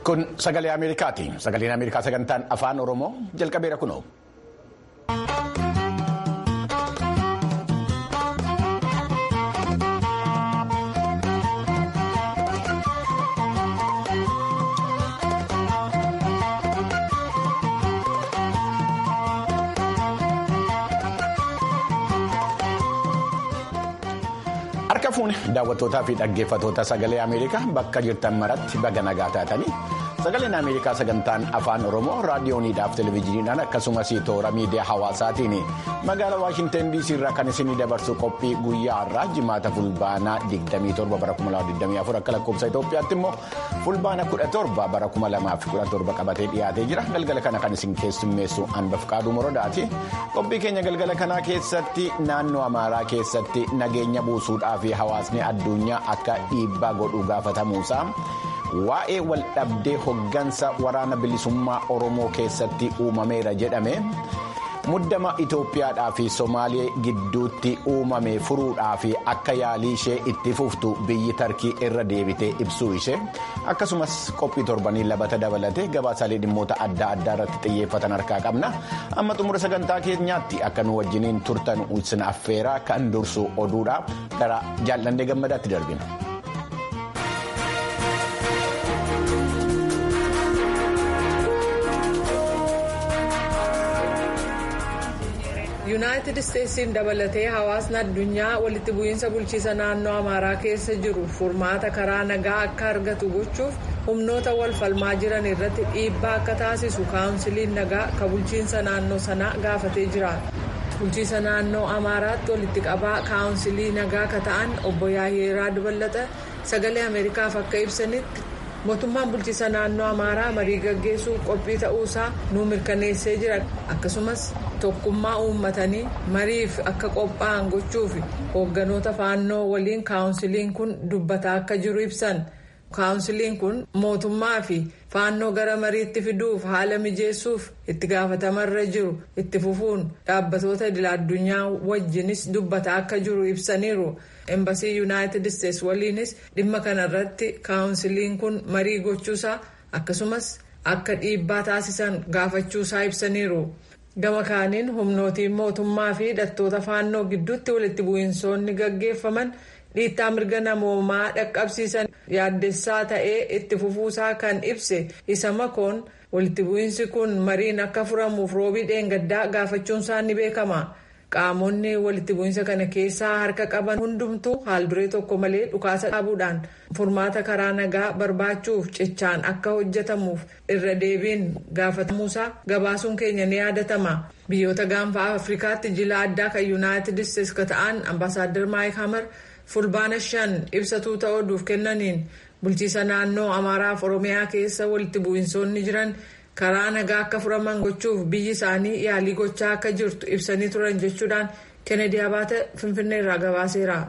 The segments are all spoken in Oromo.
Kun sagalee Ameerikaati. Sagaleen Ameerikaa sagantaan afaan Oromoo jalqabeera kunoo. Harka fuuni daawwattootaa fi dhaggeeffattoota sagalee Ameerikaa bakka jirtan maratti baga nagaa taatanii sagaleen Ameerikaa sagantaan afaan Oromoo raadiyooniidhaaf televezyiiniidhaan akkasumas toora miidiyaa hawaasaatiin magaalaa Waashinten DC irraa kan isinii dabarsu qophii guyyaa har'aa jimaata fulbaanaa 27 bara 2024 akka lakkoofsa Itoophiyaatti immoo fulbaana 17 bara 2017 qabatee dhiyaatee jira galgala kana kan isin keessummeessu Anbaf Qaaduu Morodaati qophii keenya galgala kanaa keessatti naannoo Amaaraa keessatti nageenya buusuudhaaf. fi hawaasni addunyaa akka dhiibbaa godhu gaafatamuusaa waa'ee waldhabdee hoggansa waraana bilisummaa oromoo keessatti uumameera jedhame muddama itoophiyaadhaa fi somaalee gidduutti uumame furuudhaa fi akka yaalii ishee itti fuftu biyyi tarkii irra deebitee ibsuu ishee akkasumas qophii torbanii labata dabalatee gabaasaalee dhimmoota adda addaa irratti xiyyeeffatan harkaa qabna amma xumura sagantaa keenyaatti akka nu wajjiniin turtan isin affeeraa kan dursu oduudha gara jaalladhee gammadaatti darbina. yuunaayitid isteetsiin dabalatee hawaasni addunyaa walitti bu'iinsa bulchiisa naannoo amaaraa keessa jiru furmaata karaa nagaa akka argatu gochuuf humnoota wal falmaa jiran irratti dhiibbaa akka taasisu kaawunsiliin nagaa ka bulchiinsa naannoo sanaa gaafatee jira bulchiisa naannoo amaaraatti walitti qabaa kaawunsilii nagaa ka ta'an obbo yaayeeraa dabalata sagalee ameerikaaf akka ibsanitti. mootummaan bulchiisa naannoo amaaraa marii gaggeessuu qophii ta'uusaa nu mirkaneessee jira akkasumas tokkummaa uummatanii mariif akka qophaa'an gochuuf hoogganoota faannoo waliin kaawunsiliin kun dubbataa akka jiru ibsan kaawunsiliin kun mootummaa fi faannoo gara mariitti fiduuf haala mijeessuuf itti gaafatamarra jiru itti fufuun dhaabbatoota idil-addunyaa wajjinis dubbataa akka jiru ibsaniiru. embasii yuunaayitid isteetsi waliinis dhimma kanarratti kaawunsiliin kun marii gochuusaa akkasumas akka dhiibbaa taasisan gaafachuusaa ibsaniiru gama kaaniin humnootiin mootummaa fi hidhattoota faannoo gidduutti walitti bu'iinsoonni gaggeeffaman dhiittaa mirga namoomaa dhaqqabsiisan yaaddessaa ta'ee itti fufuusaa kan ibse isa makoon walitti bu'iinsi kun mariin akka furamuuf roobii dheengaddaa gaafachuunsaa ni beekama. qaamonni walitti bu'iinsa kana keessaa harka qaban hundumtuu haalduree tokko malee dhukaasa dhaabuudhaan furmaata karaa nagaa barbaachuuf cichaan akka hojjetamuuf irra deebiin gaafatamuusaa gabaasuun keenya ni yaadatama biyyoota gaanfa afrikaatti jila addaa kan yuunaayitid isteetsi ka ta'an ambaasaaddar maayik hamar fulbaana shan ibsatuu ta'uudhuuf kennaniin bulchiisa naannoo amaaraaf oromiyaa keessa walitti bu'iinsoonni jiran. karaa nagaa akka furaman gochuuf biyyi isaanii yaalii gochaa akka jirtu ibsanii turan jechuudhaan kennedy abaate finfinnee irraa gabaaseera.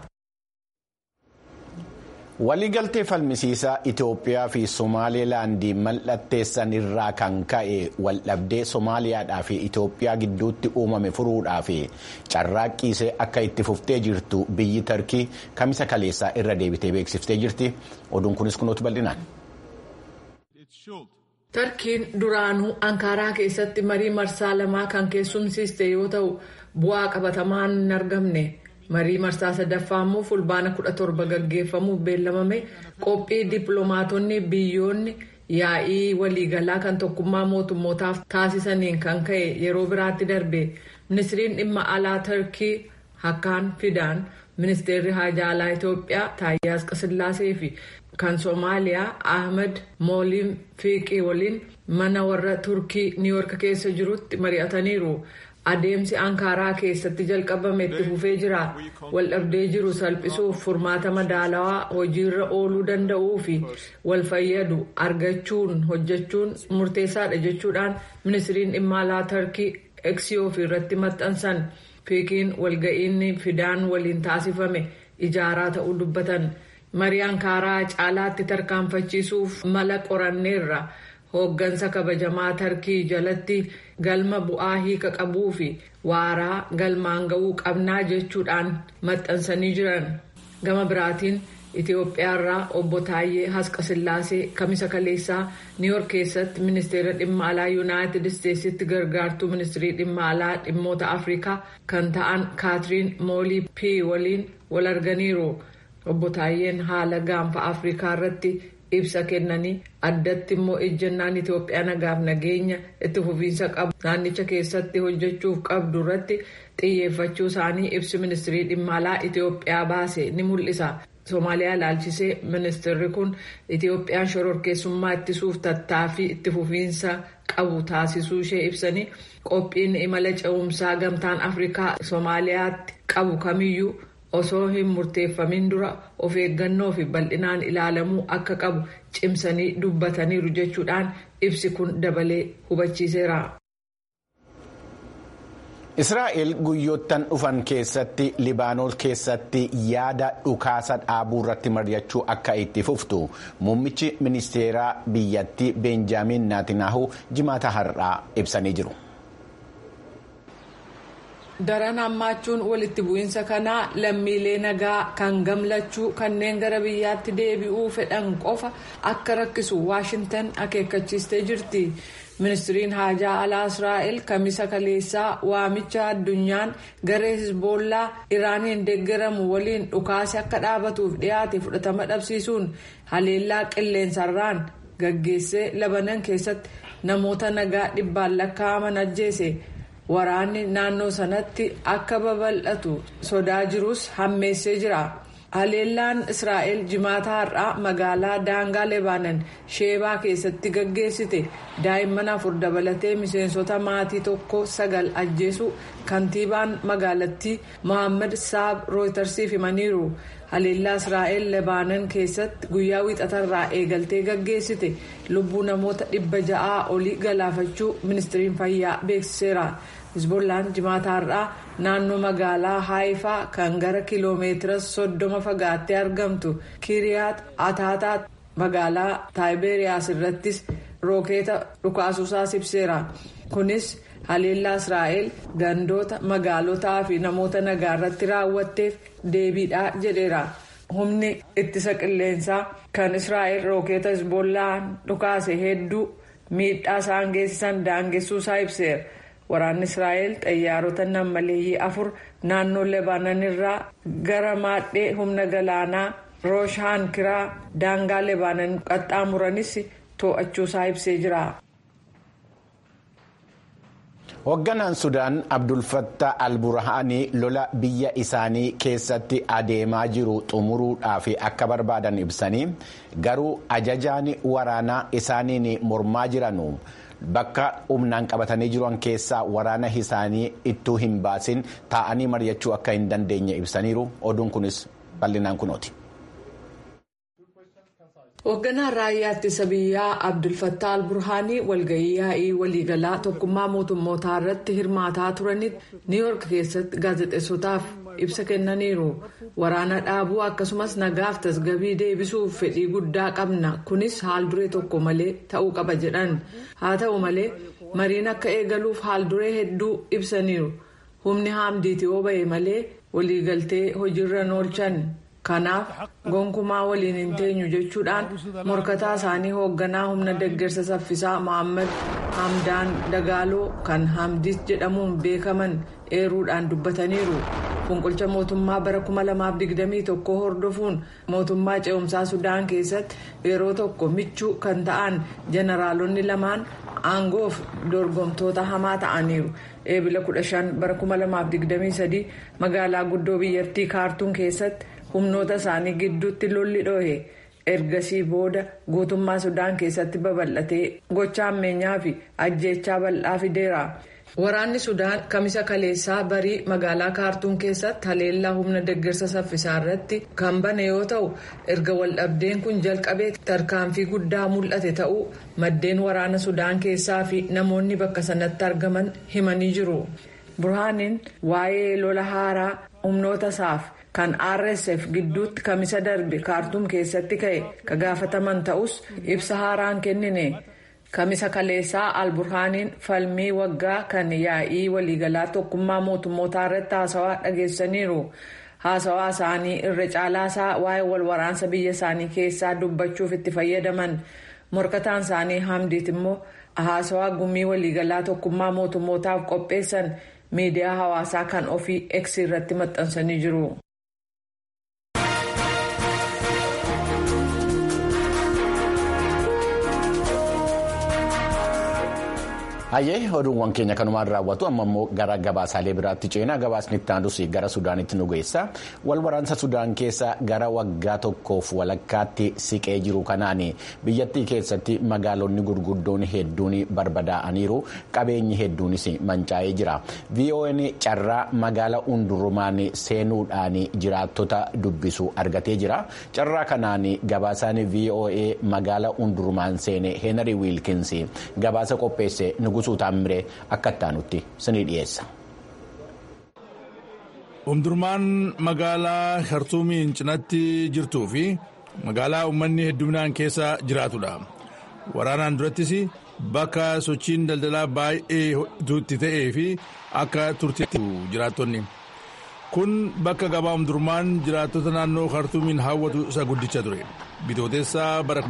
waliigaltee falmisiisaa itoophiyaa fi somaalilaandii mallatteessan irraa kan ka'e waldhabdee somaaliyaadhaa fi itoophiyaa gidduutti uumame furuudhaa fi carraaqqiisee akka itti fuftee jirtu biyyi tarkii kamisa kaleessaa irra deebitee beeksiftee jirti oduun kunis kunuutu bal'inaan. tarkiin duraanuu ankaaraa keessatti marii marsaa lamaa kan keessumsiiste yoo ta'u bu'aa qabatamaan hin argamne marii marsaa sadaffaa immoo fulbaana 17 gaggeeffamuuf beellamame qophii dippiloomaatonni biyyoonni yaa'ii waliigalaa kan tokkummaa mootummootaaf taasisaniin kan ka'e yeroo biraatti darbe ministiriin dhimma alaa tarkii hakkaan fidaan ministeerri haajaa alaa itoophiyaa taayyaas qasillaasee fi kan soomaaliyaa ahmed mooliin fiiqii waliin mana warra turkii niiwoork keessa jirutti mari'ataniiru adeemsi ankaaraa keessatti jalqabame itti fufee jira waldhabdee jiru salphisuuf furmaata madaalawaa hojiirra ooluu danda'uu fi wal fayyadu argachuun hojjechuun murteessaadha jechuudhaan ministiriin dhimma alaa tarkii eksiyoo irratti maxxansan fiiqiin walga'iinni fidaan waliin taasifame ijaaraa ta'uu dubbatan. marii ankaaraa caalaatti tarkaanfachiisuuf mala qoranneerra hooggansa kabajamaa tarkii jalatti galma bu'aa hiika qabuu fi waaraa galmaan ga'uu qabnaa jechuudhaan maxxansanii jiran gama biraatiin Itoophiyaarraa obbo Taayyee Hasqasillaasee kamisa kaleessaa Niiyork keessatti ministeera dhimma alaa Yuunaayitid Isteetsitti gargaartuu ministirii dhimma alaa dhimmoota Afrikaa kan ta'an Kaatiriin Moolii P waliin wal arganiiru. Obbo Taayyeen haala gaanfa Afrikaa irratti ibsa kennanii addatti immoo ejjennaan Itoophiyaa nagaaf nageenya itti fufiinsa qabu naannicha keessatti hojjechuuf qabdu irratti xiyyeeffachuu isaanii ibsi ministirii dhimma alaa Itoophiyaa baase ni mul'isa. Somaaliyaa ilaalchisee ministeerri kun Itoophiyaan shororkeessummaa ittisuuf tattaaffii itti fufiinsa qabu taasisuu ishee ibsanii qophiin imala ce'umsaa gamtaan Afrikaa Somaaliyaatti qabu kamiyyuu osoo hin murteeffamin dura of eeggannoo fi bal'inaan ilaalamuu akka qabu cimsanii dubbataniiru jechuudhaan ibsi kun dabalee hubachiiseera. Israa'el guyyoottan dhufan keessatti Libaanoos keessatti yaada dhukaasa dhaabuu irratti mari'achuu akka itti fuftu muummichi ministeeraa biyyattii Beenjaamin Naatinaahuu jimaata har'aa ibsanii jiru. daran hammaachuun walitti bu'iinsa kanaa lammiilee nagaa kan gamlachuu kanneen gara biyyaatti deebi'uu fedhan qofa akka rakkisu waashintan akeekkachiistee jirti ministiriin haajaa alaa israa'el kamisa kaleessaa waamicha addunyaan garee hisboollaa iraaniin deeggaramu waliin dhukaase akka dhaabatuuf dhiyaate fudhatama dhabsiisuun haleellaa qilleensarraan gaggeessee labanan keessatti namoota nagaa dhibbaan lakkaa'aman ajjeese. waraanni naannoo sanatti akka babal'atu sodaa jirus hammeessee jira haleellaan israa'el jimaata har'aa magaalaa daangaa lebaanan sheebaa keessatti gaggeessite daa'imman afur dabalatee miseensota maatii tokko sagal ajjeesu kantiibaan magaalattii mohaammed saab rooytarsiif himaniiru haleellaa israa'el lebaanan keessatti guyyaa wiixatarraa eegaltee gaggeessite lubbuu namoota dhibba ja'aa olii galaafachuu ministiriin fayyaa beeksiseera. hizbollaan jimaata har'aa naannoo magaalaa haayifaa kan gara kiloomeetira soddoma fagaattee argamtu kiriyaat ataataa magaalaa taayiberiyaas irrattis rookeeta dhukaasuusaas ibseera kunis haleellaa israa'el gandoota magaalotaa fi namoota nagaa irratti raawwatteef deebiidha jedheera humni ittisa qilleensaa kan israa'el rookeeta hizbollaan dhukaase hedduu miidhaa isaan geessisan daangessuusaa ibseera. waraanni israa'el xayyaarota nammaleeyyii afur naannoo lebaanan irraa gara maadhee humna galaanaa rooshaan kiraa daangaa lebaanan qaxxaamuranis to'achuusaa ibsee jira. hoogganaan sudaan abdulfattah alburhaanii lola biyya isaanii keessatti adeemaa jiru xumuruudhaaf akka barbaadan ibsanii garuu ajajaan waraanaa isaaniin mormaa jiranu. bakka humnaan qabatanii jiran keessaa waraana isaanii ittuu hin baasin taa'anii mari'achuu akka hin dandeenye ibsaniiru oduun kunis bal'inaan kunooti. hoogganaan raayyaa ittisa biyyaa abdulfattaa alburhaanii walgahii yaa'ii waliigalaa tokkummaa mootummootaa irratti hirmaataa turanitti niiyork keessatti gaazexeessotaaf ibsa kennaniiru waraana dhaabuu akkasumas nagaaf tasgabii deebisuuf fedhii guddaa qabna kunis haal duree tokko malee ta'uu qaba jedhan haa ta'u malee mariin akka eegaluuf haal duree hedduu ibsaniiru humni haamdiitii yoo ba'e malee waliigaltee hojiirra oolchan. kanaaf gonkumaa waliin hin teenyu jechuudhaan morkataa isaanii hoogganaa humna deeggarsa saffisaa mohaammed hamdaan dagaaloo kan hamdiis jedhamuun beekaman eeruudhaan dubbataniiru funqulcha mootummaa bara 2021 hordofuun mootummaa ce'umsaa sudaan keessatti yeroo tokko michuu kan ta'an jeneraalonni lamaan aangoof dorgomtoota hamaa ta'aniiru eebila 15 bara 2023 magaalaa guddoo biyyattii kaartuun keessatti. humnoota isaanii gidduutti lolli dhohe ergasii booda guutummaa sudaan keessatti babal'atee gocha ammeenyaa fi ajjeechaa bal'aa fideera. waraanni sudaan kamisa kaleessaa barii magaalaa kaartuun keessatti haleellaa humna deeggarsa saffisaa irratti kan bane yoo ta'u erga waldhabdeen kun jalqabee tarkaanfii guddaa mul'ate ta'uu maddeen waraana sudaan keessaa fi namoonni bakka sanatti argaman himanii jiru. burhaaniin waa'ee lola haaraa humnoota isaaf. kan rsf gidduutti kamisa darbe kaartuum keessatti ka'e ka gaafataman ta'us ibsa haaraan kennine kamisa kaleessaa alburhaaniin falmii waggaa kan yaa'ii waliigalaa tokkummaa mootummootaa irratti haasawaa dhageessaniiru haasawaa isaanii irra caalaasaa waa'ee wal waraansa biyya isaanii keessaa dubbachuuf itti fayyadaman morkataan isaanii hamdiit immoo haasawaa gumii waliigalaa tokkummaa mootummootaaf qopheessan miidiyaa hawaasaa kan ofii eksi irratti maxxansanii jiru. Hayyee oduuwwan keenya kanumaan raawwatu amma immoo gara gabaasaalee biraatti ceenaa gabaasni itti aanus gara Sudaanitti nu geessa. Wal waraansa Sudaan keessa gara waggaa tokkoof walakkaatti siqee jiru kanaan biyyattii keessatti magaalonni gurguddoon hedduun barbadaa'aniiru qabeenyi hedduunis mancaa'ee jira. VON carraa magaala hundurumaan seenuudhaan jiraattota dubbisu argatee jira. Carraa kanaan gabaasaan VOA magaala hundurumaan seene Heenari Wiilkins gabaasa qopheesse Nugusuu Taamiree akka ittaanutti sinii dhiyeessa. Hundurmaan magaalaa Khartuumiin cinatti jirtuu fi magaalaa uummanni hedduminaan keessa jiraatudha. Waraanaan durattis bakka sochiin daldalaa baay'ee itti ta'ee fi akka turteetti jiraattonni. Kun bakka gabaa Hundurmaan jiraattota naannoo Khartuumiin hawwatu isa guddicha ture. Bitootessaa bara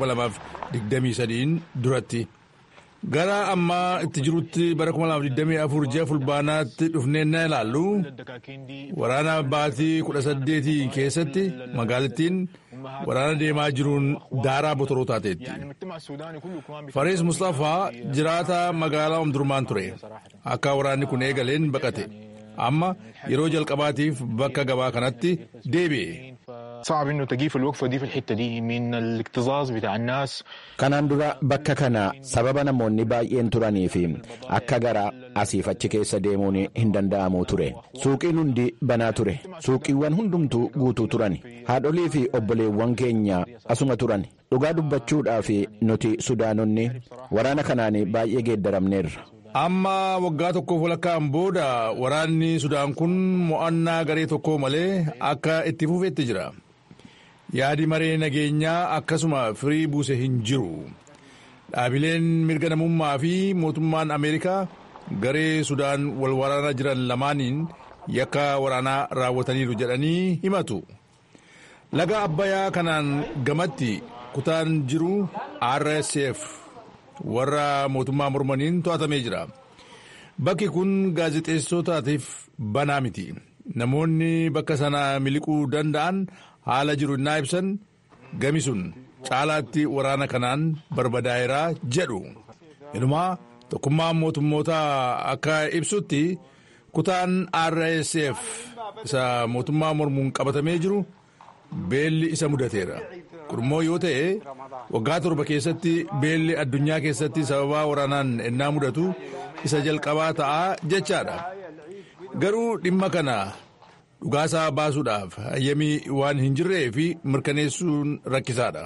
2023 duratti. Gara ammaa itti jirutti bara 2024 ji'a fulbaanaatti dhufnee na ilaallu waraana baatii 18 keessatti magaalattiin waraana deemaa jiruun daaraa botoroo taateetti. Farees Mustafaa jiraata magaalaa Omdurmaan ture. Akka waraanni kun eegaleen baqate. Amma yeroo jalqabaatiif bakka gabaa kanatti deebi'e. صعب انه تجيف الوقفه دي في الحته دي من الاكتظاظ بتاع الناس kanaan dura bakka kana sababa namoonni baay'een turanii fi akka gara asiif achi keessa deemuun hin danda'amu ture suuqiin hundi banaa ture suuqiiwwan hundumtuu guutuu turan haadholii fi obboleewwan keenya asuma turan dhugaa dubbachuudhaaf nuti sudaanonni waraana kanaan baay'ee geeddaramneerra. Amma waggaa tokkoof walakkaan booda waraanni Sudaan kun mo'annaa garee tokko malee akka itti fufeetti jira. Yaadi maree nageenyaa akkasuma firii buuse hin jiru. Dhaabileen mirga namummaa fi mootummaan Ameerikaa garee Sudaan wal waraanaa jiran lamaaniin yakka waraanaa raawwataniiru jedhanii himatu. Laga Abbayyaa kanaan gamatti kutaan jiru RSF. warra mootummaa mormaniin to'atamee jira. Bakki kun gaazexeessotaatiif banaa miti. Namoonni bakka sana miliquu danda'an haala jiru innaa ibsan gami sun caalaatti waraana kanaan barbadaa'eeraa jedhu. Inumaa tokkummaan mootummoota akka ibsutti kutaan RSF isa mootummaa mormuun qabatamee jiru beelli isa mudateera. Kun immoo yoo ta'e waggaa torba keessatti beelli addunyaa keessatti sababaa waraanaan ennaa mudatu isa jalqabaa ta'a jechaadha. Garuu dhimma kana dhugaasaa baasuudhaaf hayyamii waan hin jirree fi mirkaneessuun rakkisaadha.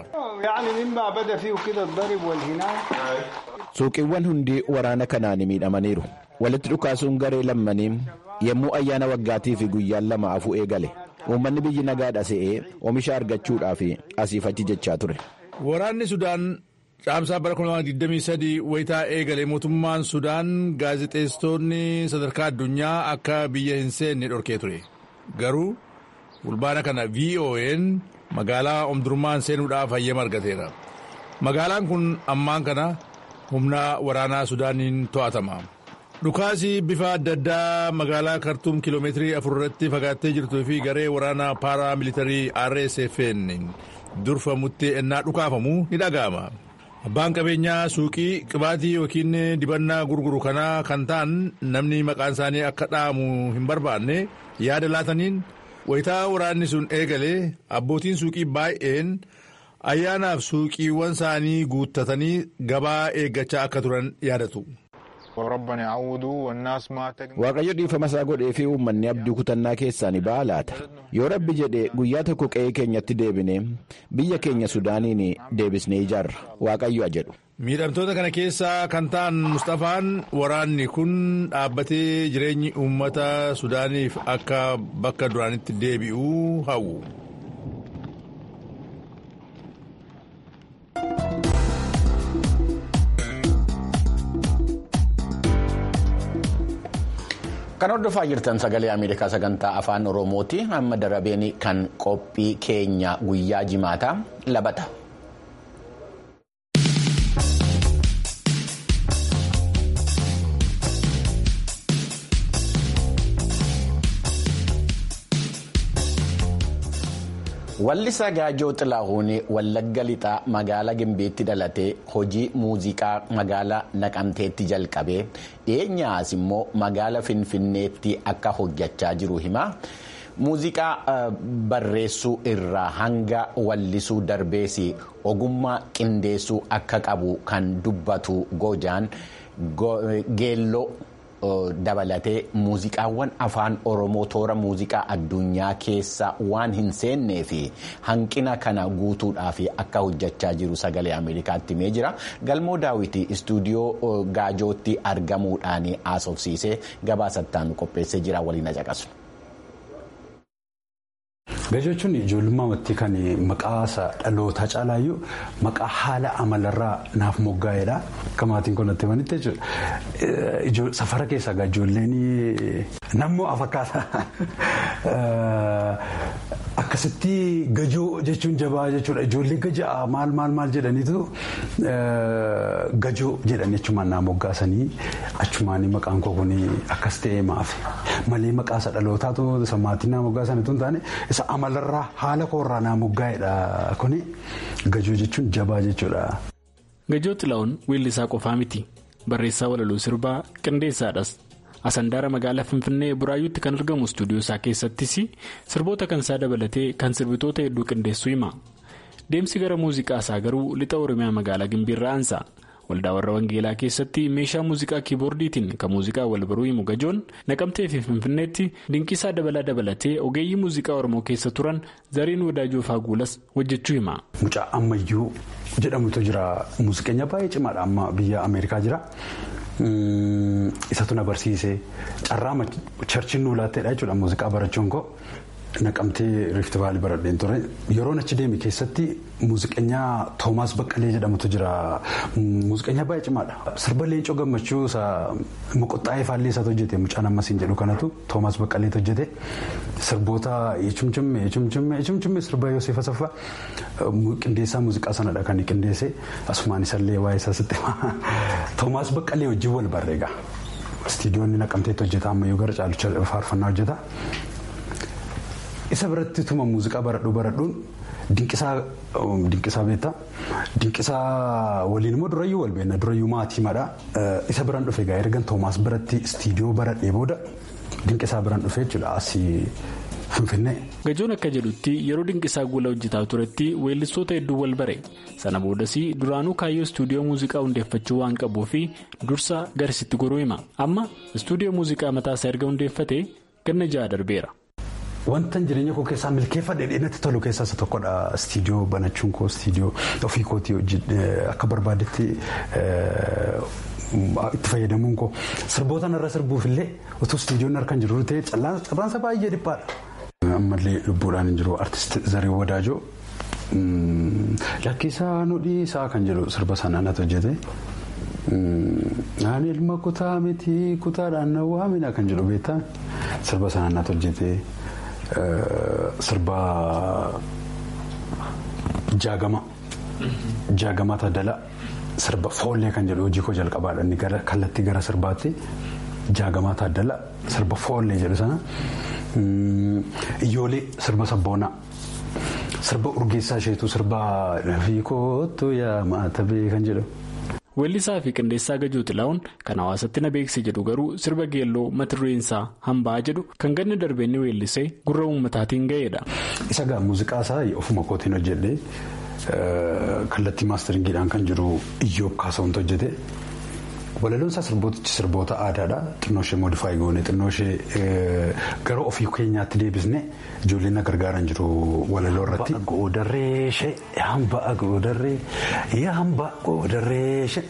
Suuqiiwwan hundi waraana kanaan miidhamaniiru. Walitti dhukaasuun garee lammanii yommuu ayyaana waggaatii fi guyyaan lama afuu eegale. Uummanni biyyi nagaadha se'ee oomisha argachuudhaaf asiif achi jechaa ture. Waraanni Sudaan caamsaa bara 2023 wayitaa eegale mootummaan Sudaan gaazexeessitoonni sadarkaa addunyaa akka biyya hin seenne dhorkee ture. Garuu fulbaana kana VON magaalaa Omdurmaan seenuudhaaf hayyama argateera. Magaalaan kun ammaan kana humna waraanaa Sudaaniin to'atama. Dhukaasii bifa adda addaa magaalaa Kartuum kiiloomeetirii afur irratti fagaattee jirtuu fi garee waraanaa paaraa militarii RSF'n durfamutti ennaa dhukaafamu ni dhaga'ama. Abbaan qabeenyaa suuqii qibaatii yookiin dibannaa gurguru kanaa kan ta'an namni maqaan isaanii akka dha'amu hin barbaanne yaada laataniin wayitaa waraanni sun eegalee abbootiin suuqii baay'een ayyaanaaf suuqiiwwan isaanii guuttatanii gabaa eeggachaa akka turan yaadatu. Waaqayyo dhiifama isaa godhee fi uummanni abdii kutannaa keessaa ni ba'a laata. Yoo rabbi jedhe guyyaa tokko qe'ee keenyatti deebine biyya keenya Sudaaniin deebisnee ijaarra. Waaqayyo jedhu. Miidhamtoota kana keessaa kan ta'an Mustafaan waraanni kun dhaabbatee jireenyi uummata Sudaaniif akka bakka duraanitti deebi'uu hawwu. Kan hordofaa jirtan sagalee Ameerikaa sagantaa afaan Oromooti. Amma darabeen kan qophii keenya guyyaa jimaataa labata. Wallisaa Gaajoo Xilaahuun Wallagga Lixaa magaalaa Gimbiitti dhalatee hojii muuziqaa magaalaa Naqamteetti jalqabee dhiyeenyaas immoo magaalaa Finfinneetti akka hojjechaa jiru hima. Muuziqaa barreessuu irraa hanga wallisuu darbees ogummaa qindeessuu akka qabu kan dubbatu Gojaan geelloo. dabalatee muuziqaawwan afaan oromoo toora muuziqaa addunyaa keessa waan hin seennee fi hanqina kana guutuudhaaf akka hojjechaa jiru sagalee ameerikaatti himee jira galmoo daawwitii istuudiyoo gaajootti argamuudhaan haasofsiisee gabaasattaan qopheessee jira waliin caqasu. Gaajoo jechuun ijoollummaa watti kan maqaa dhalootaa caalaayyuu maqaa haala amalarraa naaf moggaa'edha. Akka maatiin kun natti himanitti jechuudha. Safara keessaa ijoolleen nammoo afakkaata. Akkasitti gajoo jechuun jabaa jechuudha. Ijoollee gajaa maal maal maal jedhaniitu gajoo jedhanii achumaan naa moggaasanii achumaan maqaan koo kun akkas ta'ee maafi. Malee maqaa isa dhalootaatu isa maatiin naa moggaasanitu hin taane isa amalarraa haala koorraa naa moggaa'edha kuni gajoo jechuun jabaa jechuudha. Gajoo Xilaa'uun weellisaa qofaa miti. Barreessaa walaloo sirbaa qindeessaadhas. Asandaara magaalaa Finfinnee Buraayyuutti kan argamu istuudiyoo isaa keessattis sirboota kan isaa dabalatee kan sirbitoota hedduu qindeessuu hima. Deemsi gara muuziqaa isaa garuu lixa Oromiyaa magaalaa Gimbiirraa aansa. Waldaa warra Wangeelaa keessatti meeshaa muuziqaa kiiboordiitiin kan muuziqaa wal baruu himu gajoon naqamtee fi Finfinneetti dinqisaa dabalaa dabalatee ogeeyyii muuziqaa Oromoo keessa turan zariin wadaajoo faaguulas hojjechuu hima. Mucaa ammayyuu jedhamutu jira. Muuziqeenya baay'ee cimaadha amma biyya Ameerikaa jira. Isatu na barsiise carraa charchiin nuu laatteedha jechuudha muuziqaa barachuun koo naqamtee riifti vaalii baradheen ture yeroon achi deeme keessatti muuziqeenyaa toomaas baqqalee jedhamutu jira muuziqeenyaa baay'ee cimaadha sirba leencoo gammachuu isa moqoxxaa'ee faallee isaatu hojjete mucaan ammasiin jedhu kanatu toomaas baqqaleetu hojjete sirboota eechumchimme eechumchimme eechumchimme sirba yoosef asaffaa qindeessaa muuziqaa sanadha kan qindeesse asumaan isallee waa'ee isaa sitti toomaas baqqalee wajjin wal barreega istiidiyoonni naqamteetti hojjeta ammayyuu gara caalucha faarfannaa hojjeta. isa biratti tuma muuziqaa baradhuu baradhuun dinqisaa beektaa dinqisaa waliin immoo durayyuu wal beekna durayyuu maatiimadha isa biraan dhufe egaa ergan toomaas biratti istiidiyoo baradhee booda dinqisaa biraan dhufe jechuudha asii finfinnee. gajoon akka jedhutti yeroo dinqisaa guula hojjetaa turetti weellistoota hedduu wal bare sana boodas duraanuu kaayyoo istuudiyoo muuziqaa hundeeffachuu waan qabuuf dursa garasitti goruu hima amma istuudiyoo muuziqaa mataasaa erga hundeeffate ganna ja'a darbeera. Wantan jireenya koo keessaa milkeeffadhe dheedatti tolu keessaa isa tokkodha. Istiidiyoo banachuun koo istiidiyoo ofii kootii akka barbaadetti itti fayyadamuun koo sirboota irra sirbuuf illee utuu istiidiyoon harkaan jiru ta'e carraansa baay'ee dhiphaadha. Ammallee lubbuudhaan hin jiru artist Zaree Wadaajoo lakkisaa nu dhiisaa kan jedhu sirba sanaan ati hojjete. Ani ilma kutaa miti kutaadhaan na waamina kan jedhu beektaa sirba sanaan ati hojjete. Sirba jaagama jaagama taadala sirba foollee kan jedhu hojii koo jalqabaadha inni gara kallattii gara sirbaatti jaagama taadala sirba foollee jedhu sana iyyoolee sirba sabboonaa sirba urgeessaa isheetu sirba fiikootu yaa maatabee kan jedhu. Weellisaa fi qindeessaa Gajoo Xilaa'uun kan hawaasatti na beeksise jedhu garuu sirba geelloo mata dureensaa hambaa jedhu kan ganna darbee inni weellisee gurra uummataatiin ga'eedha. Isa gaa muuziqaa isaa ofuma kootiin hojjedhee kallattii maasteringiidhaan kan jiru iyyoob kaasawwantu hojjete. Walaloon isaa sirbootichi sirboota aadaadha. Xinnoo ishee moodifaayi goone xinnoo ishee gara ofii keenyaatti deebisne ijoolleen na gargaaran jiru walaloo irratti. Goodarreeshee hambaa goodarree hambaa goodarreeshee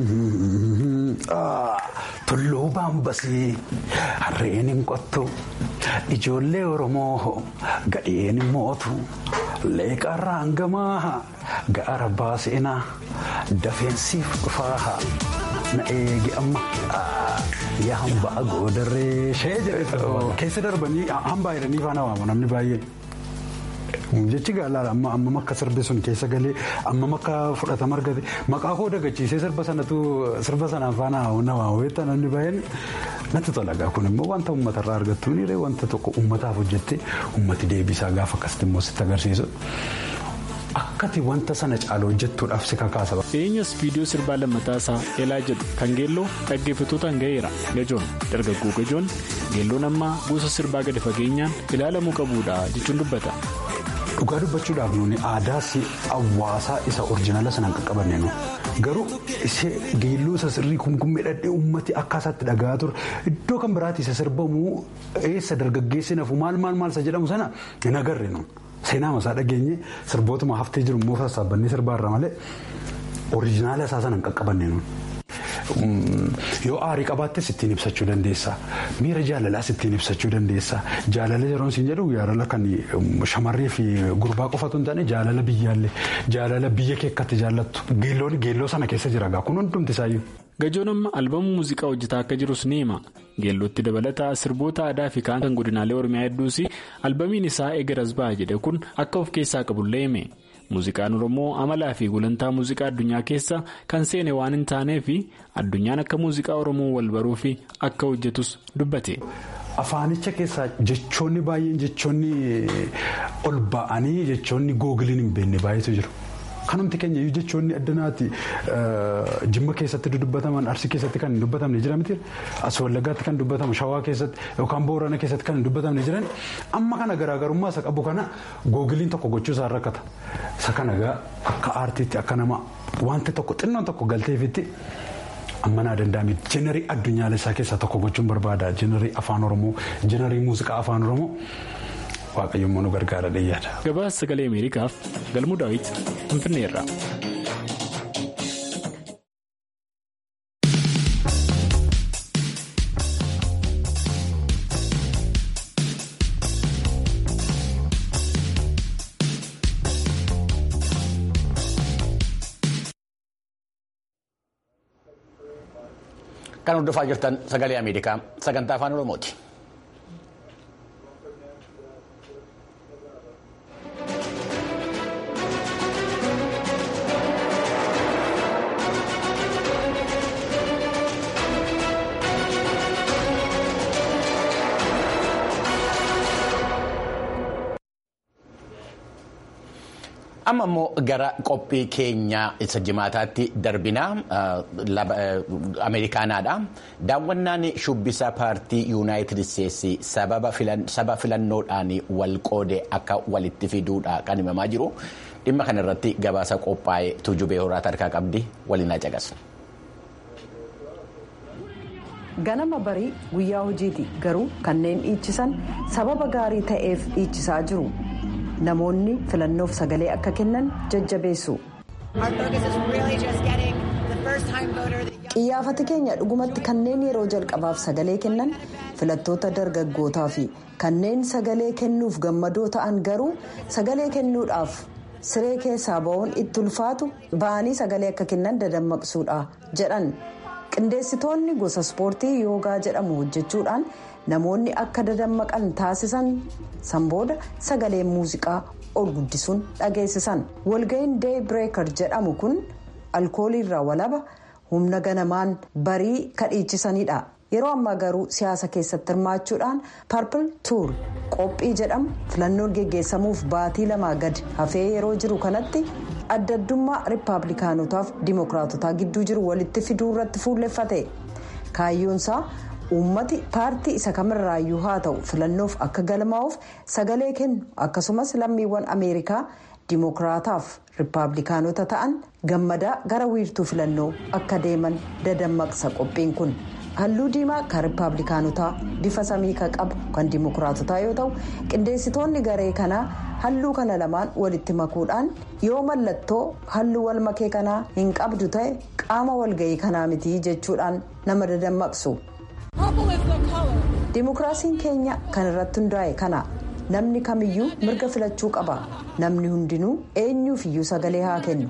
tulluu baambasii harreen hin qottu ijoollee oromoo gadheen hin mootu leeqarraa hangamaa gaara baaseenaa dafeensiif dhufaa. na eegi amma yaa hambaa goodarree shee jedhe keessa darbanii hambaa jedhanii faana waamu namni baay'ee. Jechi gaalaadha amma ammam akka sirbi sun keessa galee ammam akka fudhatama argate maqaa koo dagachiisee sirba sanatu sirba sanaan faana na waawweetta namni baay'een natti tolagaa kun immoo wanta uummatarraa argattu ni wanta tokko uummataaf hojjette uummati deebisaa gaafa akkasitti immoo sitti agarsiisu. Akkati wanta sana caalaa hojjettuudhaaf si kakaasa. Dhiyeenyas viidiyoo sirbaa lammataa isaa Elaa jedhu kan geelloo dhaggeeffattootaan ga'eera. Gajoon dargaggoo gajoon geelloon ammaa gosa sirbaa gadi fageenyaan ilaalamuu qabuudha jechuun dubbata. Dhugaa dubbachuudhaaf nuuni aadaa hawaasaa isa oriijinaala sanaan qaqqabanne nu garuu ishee geelloo isa sirrii kumkummee dhadhee uummati akka isaatti dhagaa ture iddoo kan biraatti isa sirbamu eessa dargaggeessi nafu maal maal maal isa jedhamu sana hin agarre nu. Seenaa masaa dhageenye sirbootuma haftee jiru immoo sassaabannee sirbaarra malee oriijinaala isaa sana hin qaqqabanne yoo aarii qabaattes ittiin ibsachuu dandeessa miira jaalalaas ittiin ibsachuu dandeessa jaalala yeroon siin jedhu jaalala kan shamarree fi gurbaa qofatu hin taane jaalala biyyaallee jaalala biyya kee akkatti jaallattu geelloon geelloo sana keessa jira gaa kun hundumti isaayyuu. Gajoon amma albamu muuziqaa hojjetaa akka jirus ni hima. Geellootti dabalataa sirboota aadaa fi kaan kan godinaalee Oromiyaa hedduus albamiin isaa eegaras ba'a jedhe kun akka of keessaa qabullee hime. Muuziqaan Oromoo amalaa fi gulantaa muuziqaa addunyaa keessa kan seene waan hin taaneef addunyaan akka muuziqaa Oromoo wal baruu fi akka hojjetus dubbate. Afaanicha keessaa jechoonni baay'een jechoonni ol ba'anii jechoonni googiliin hin beekne baay'eetu jiru. Kanumti keenya iyyuu jechoonni addanaati jimma keessatti dubbataman arsii keessatti kan hin dubbatamne jira miti as wallaggaatti kan dubbatamu shawaa keessatti yookaan boorana keessatti kan hin dubbatamne jiran amma kana garaagarummaa isa qabu kana googiliin tokko gochuu isaa rakkata isa kana akka aartiitti akka nama wanti tokko xinnoon tokko galteefitti. amma naa danda'ame jenerii addunyaalessaa keessaa tokko gochuun barbaada jenerii afaan oromoo jenerii muuziqaa afaan oromoo. waaqayyoon nu gargaara dhiyyaadha. Gabaasa sagalee Ameerikaaf galmuu daawwiti Finfinneerra. Kan hordofaa jirtan sagalee Ameerikaa sagantaa afaan Oromooti. amma immoo gara qophii keenya isa jimaataatti darbinaa ameerikaanaadha daawwannaan shubbisa paartii yuunaayitid isteetsi saba filannoodhaan wal qoode akka walitti fiduudha kan himamaa jiru dhimma kana irratti gabaasa qophaa'ee tuujubee horaata harkaa qabdi waliin caqasna. ganama barii guyyaa hojiiti garuu kanneen dhiichisan sababa gaarii ta'eef dhiichisaa jiru. namoonni filannoof sagalee akka kennan jajjabeessu. xiyyaafati keenya dhugumatti kanneen yeroo jalqabaaf sagalee kennan filattoota dargaggootaa fi kanneen sagalee kennuuf gammadoo ta'an garuu sagalee kennuudhaaf siree keessaa ba'uun itti ulfaatu ba'anii sagalee akka kennan dadammaqsuudha jedhan qindeessitoonni gosa ispoortii yoogaa jedhamu hojjechuudhaan. namoonni akka dadammaqan taasisan sanbooda sagalee muuziqaa ol guddisuun dhageessisan walga'iin dee bireekar jedhamu kun alkooliirraa walaba humna ganamaan barii kadhiichisanidha yeroo ammaa garuu siyaasa keessatti hirmaachuudhaan parpil tuur qophii jedhamu filannoon geggeessamuuf baatii lamaa gad hafee yeroo jiru kanatti adda addummaa riippaabilikaanotaaf dimookiraatotaa gidduu jiru walitti fiduu irratti fuulleffate kaayyoonsaa. uummati paartii isa kamirraayyuu haa ta'u filannoof akka galmaa'uuf sagalee kennu akkasumas lammiiwwan ameerikaa dimookiraataaf riippaabilikaanota ta'an gammadaa gara wiirtuu filannoo akka deeman dadammaqsa qophiin kun halluu diimaa kan riippaabilikaanotaa bifa samii kan qabu kan dimookiraatotaa yoo ta'u qindeessitoonni garee kanaa halluu kana lamaan walitti makuudhaan yoo mallattoo halluu wal makee kanaa hin qabdu ta'e qaama walga'ii kanaa miti jechuudhaan nama dadammaqsu. Dimookiraasiin keenya kan irratti hundaa'e kana namni kamiyyuu mirga filachuu qaba namni hundinuu eenyuufiyyuu sagalee haa kennu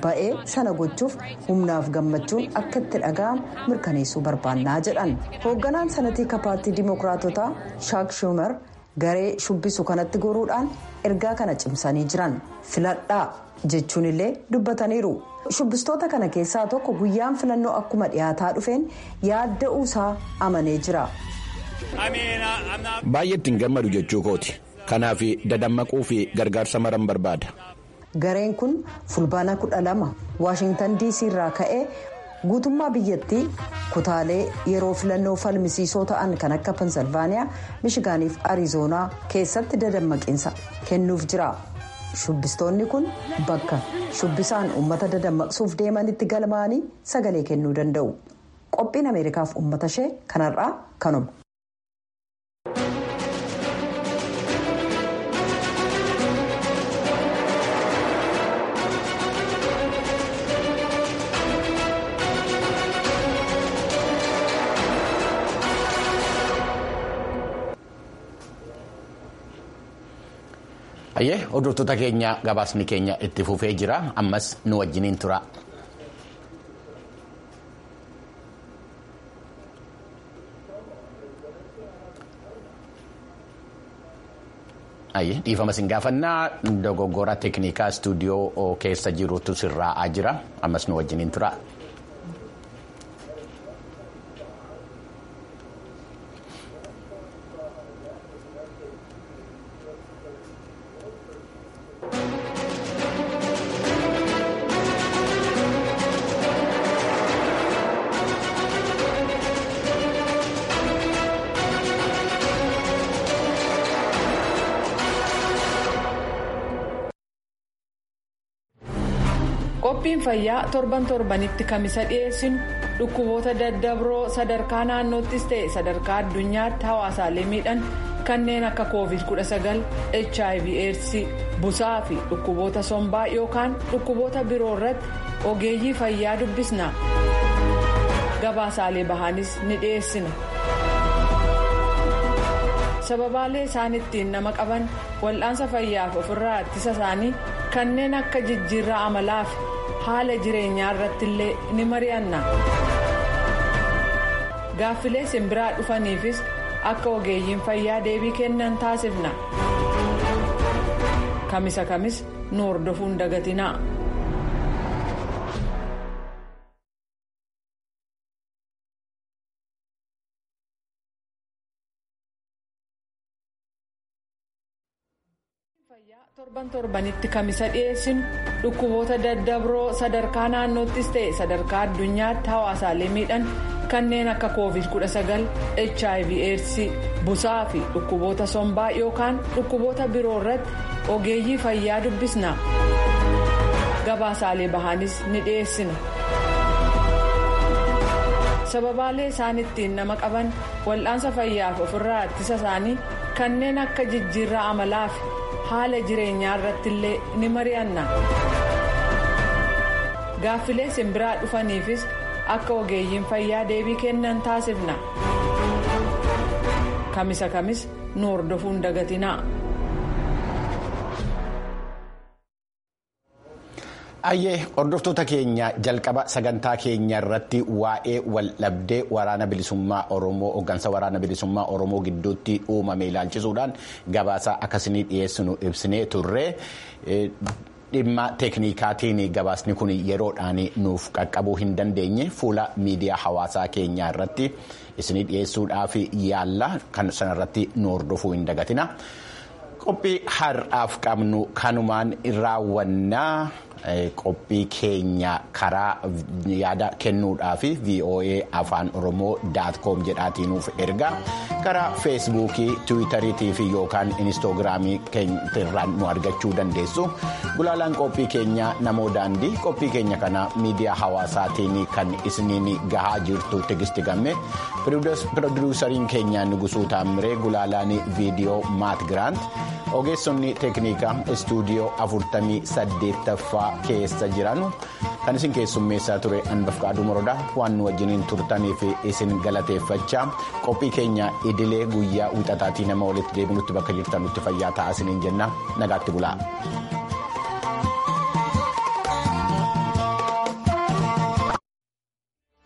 ba'ee sana gochuuf humnaaf gammachuun akka itti dhaga'amu mirkaneessuu barbaannaa jedhan hoogganaan sanatii paartii dimookiraatotaa shaak shuumar garee shubbisu kanatti goruudhaan ergaa kana cimsanii jiran filadhaa jechuun illee dubbataniiru shubbistoota kana keessaa tokko guyyaan filannoo akkuma dhiyaataa dhufeen yaadda'uusaa amanee jira. baay'ee ittiin gammadu jechuu kooti kanaaf dadammaquu fi gargaarsa maran barbaada. gareen kun fulbaana kudha lama waashingtan dc irraa ka'ee guutummaa biyyattii kutaalee yeroo filannoo falmisiisoo ta'an kan akka pensilvaaniyaa mishigaaniif arizoonaa keessatti dadammaqiinsa kennuuf jira shubbistoonni kun bakka shubbisaan uummata dadammaqsuuf deemanitti galmaa'anii sagalee kennuu danda'u qophiin ameerikaaf uummata ishee kanarraa kanuma. Ayyee hordoftoota keenya gabaasni keenya itti fufee jira ammas nu wajjiniin tura. Ayyee dhiifama sin gaafannaa dogoggora teeknikaa istuudiyoo keessa jirutu sirraa'aa jira ammas nu wajjiniin tura. qophiin fayyaa torban torbanitti kamisa dhiyeessinu dhukkuboota daddabroo sadarkaa naannoottis ta'e sadarkaa addunyaatti hawaasaalee miidhan kanneen akka covid 19 hiv aids busaa fi dhukkuboota sombaa yookaan dhukkuboota biroo irratti ogeeyyii fayyaa dubbisna gabaasaalee bahaanis ni dhiyeessina. sababaalee isaan ittiin nama qaban wal'aansa fayyaaf ofirraa ittisa isaanii kanneen akka jijjiirraa amalaa fi haala jireenyaa irratti illee ni mari'anna gaaffilee simbiraa dhufaniifis akka ogeeyyiin fayyaa deebii kennan taasifna kamisa kamis nu hordofuun dagatinaa. torban torbanitti kamisa dhiyeessinu dhukkuboota daddabroo sadarkaa naannoottis ta'e sadarkaa addunyaatti hawaasaalee miidhan kanneen akka covid 19 hiv aids busaa fi dhukkuboota sombaa yookaan dhukkuboota biroo irratti ogeeyyii fayyaa dubbisna gabaasaalee bahaanis ni dhiyeessina. sababaalee isaan ittiin nama qaban wal'aansa fayyaaf ofirraa ittisa isaanii kanneen akka jijjiirraa amalaa fi haala jireenyaa irratti illee ni mari'anna gaaffilee simbiraa dhufaniifis akka ogeeyyiin fayyaa deebii kennan taasifna kamisa kamis nu hordofuun dagatinaa. Ayyee hordoftoota keenya jalqaba sagantaa keenya irratti waa'ee waldhabdee waraana bilisummaa Oromoo hooggansa waraana bilisummaa Oromoo gidduutti uumame ilaalchisuudhaan gabaasa akkasii dhiyeessinu ibsinee turre. Dhimma teeknikaatiin gabaasni kun yeroodhaan nuuf qaqqabuu hin dandeenye fuula miidiyaa hawaasaa keenyaa irratti isinii dhiyeessuudhaaf yaalla kan sanarratti nu hordofuu hin dagatina. Qophii har'aaf qabnu kanumaan raawwannaa. qophii keenya karaa yaada kennuudhaaf voa afaan oromoo daatkoom jedhaatii nuuf erga karaa feesbuukii tiwiitariitii fi yookaan inistoogiraamii irraan nu argachuu dandeessu gulaalaan qophii keenya namoo daandii qophii keenya kana miidiyaa hawaasaatiin kan isiniin gahaa jirtu tigisti gamme pirodiruusariin keenya nugusuu taamiree gulaalaan viidiyoo maat giraant ogeessonni teeknikaa istuudiyoo 48ffaa keessa jiran kan isin keessummeessaa ture anbafqaaduu morodaa waan nu wajjiniin turtaniif isin galateeffachaa qophii keenya idilee guyyaa wixataatii nama walitti deebinutti bakka jirtanutti fayyaa ta'aa isiniin jenna nagaatti bulaa.